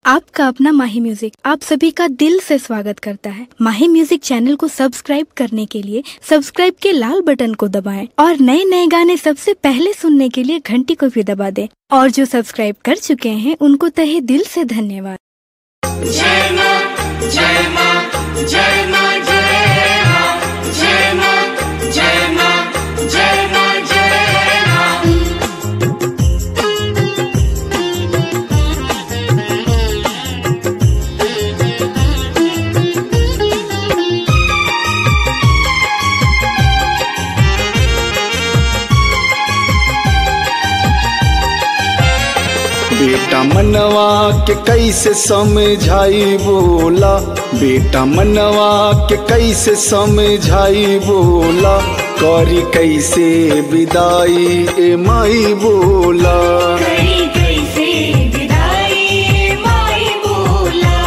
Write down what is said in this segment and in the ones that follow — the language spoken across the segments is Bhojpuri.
आपका अपना माही म्यूजिक आप सभी का दिल से स्वागत करता है माही म्यूजिक चैनल को सब्सक्राइब करने के लिए सब्सक्राइब के लाल बटन को दबाएं और नए नए गाने सबसे पहले सुनने के लिए घंटी को भी दबा दें और जो सब्सक्राइब कर चुके हैं उनको तहे दिल से धन्यवाद जय मां जय मां जय मां जय मां जय मां जय मां जय मां जय मां बेटा मनवा के कैसे समझाई बोला बेटा मनवा के कैसे समझाई बोला करी कैसे विदाई ए माई बोला करी कैसे विदाई माई बोला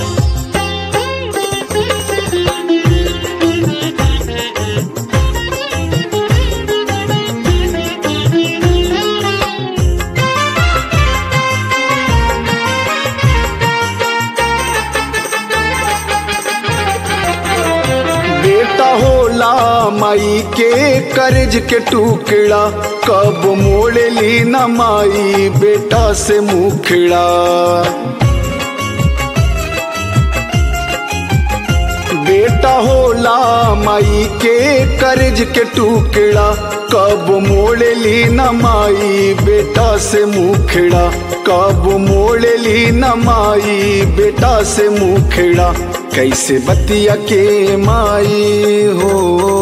बेटा होला माई के कर्ज के टुकड़ा कब मोड़ ली न माई बेटा से मुखड़ा बेटा होला माई के कर्ज के टुकड़ा कब मोड़ ली न माई बेटा से मुखड़ा कब मोड़ ली न माई बेटा से मुखड़ा कैसे बतिया के माई हो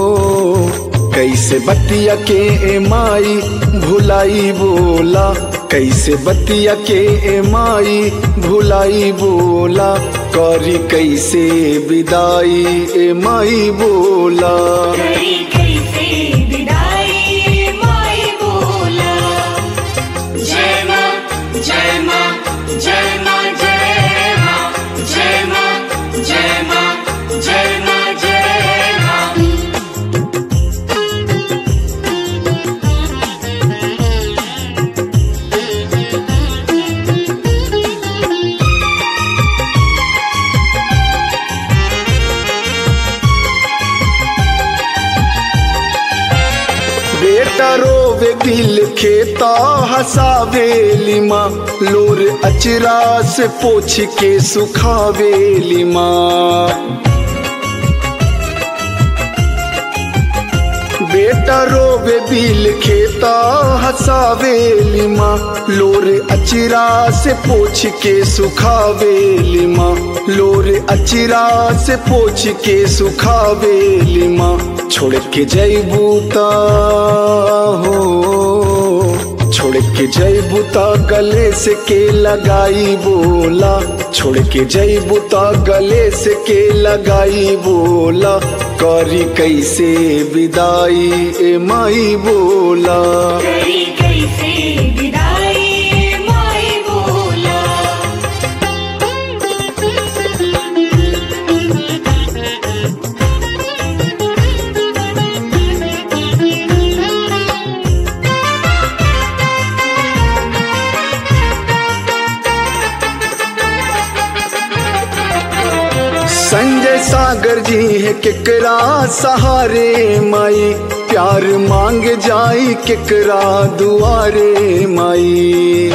कैसे बतिया के ए माई भुलाई बोला कैसे बतिया के ए माई भुलाई बोला करी कैसे विदाई ए माई बोला करी कैसे विदाई माई बोला जय मां जय मां जय मां जय मां जय मां जय मां जय मां जय मां बेटा रोवे दिल खेता हसावेली माँ लोर अचरा से पोछ के सुखावेली माँ बेटा रोवे बिल खेता हसावेली माँ लोरे अचिरा से पोछ के सुखावेली माँ लोरे अचिरा से पोछ के सुखावेली माँ छोड़ के जैबूता हो छोड़ के जैबूता गले से के लगाई बोला छोड़ के जैबूता गले से के लगाई बोला करी कैसे विदाई ए माई बोला करी कैसे विदाई माई बोला संजय सागर जी है केकरा सहारे माई प्यार मांग जाई केकरा दुआरे माई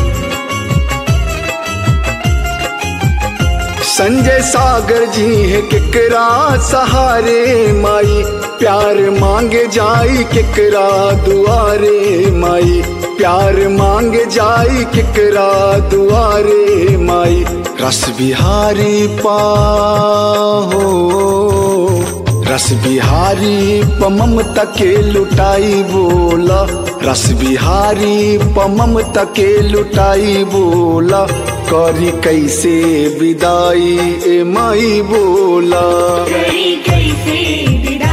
संजय सागर जी है केकरा सहारे माई प्यार मांगे जाई केकरा दुआरे माई प्यार मांगे जाई केकरा दुआरे माई रस बिहारी पाहो रस बिहारी प ममता के लुटाई बोला रस बिहारी प ममता के लुटाई बोला करी कैसे विदाई ए माई बोला करी कैसे विदाई